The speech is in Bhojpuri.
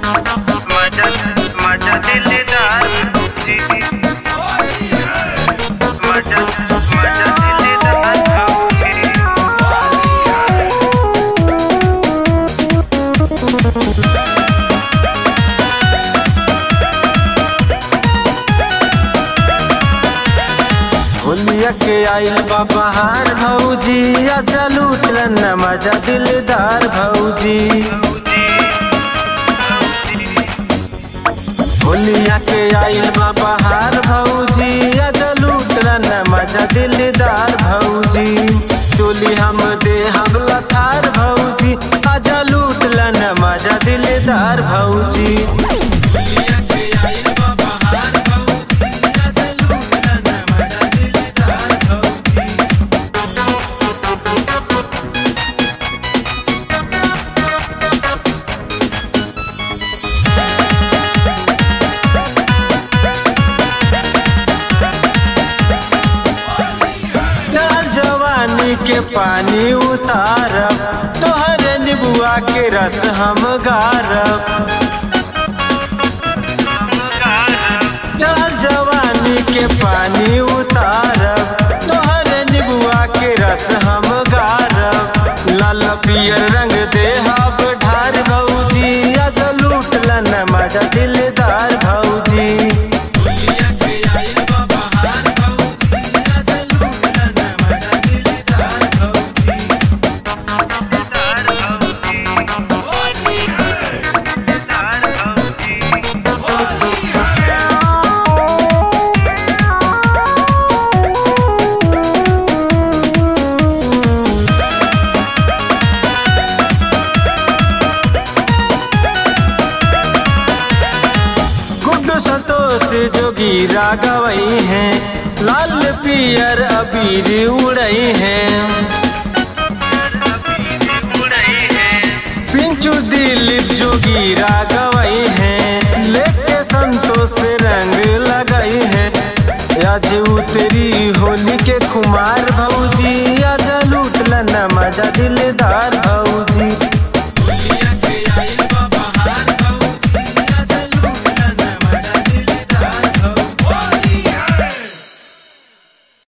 मजा मजा दिलदार भौजी मजा मजा दिलदार भौजी होलिया के आइल बा बहार भौजी आजा लूट न मजा दिलदार भौजी होलिया के आइल बा बहार भौजी आजा लूट न मजा दिलदार भौजी चोली हम दे हम लथार भौजी आजा लूट न मजा दिलदार भौजी होलिया के आइल बा बहार भौजी आजा लूट न मजा दिलदार भौजी चल जवानी के पानी उतारब तोहरे निबुआ के रस हम गारब चल जवानी के पानी उतारब तोहरे निबुआ के रस हम गारब लाल पियर रंग देहब ढार भौजी आज लूट लन मजा दिलदार भौजी गुड्डू संतोष जोगी रागवई हैं लाल पियर अबीर उड़ई हैं पिंचू दिलीप जोगी रागवई हैं लेके संतोष से रंग लगई हैं आज उतरी होली के कुमार भौजी आज लूट लना मजा दिल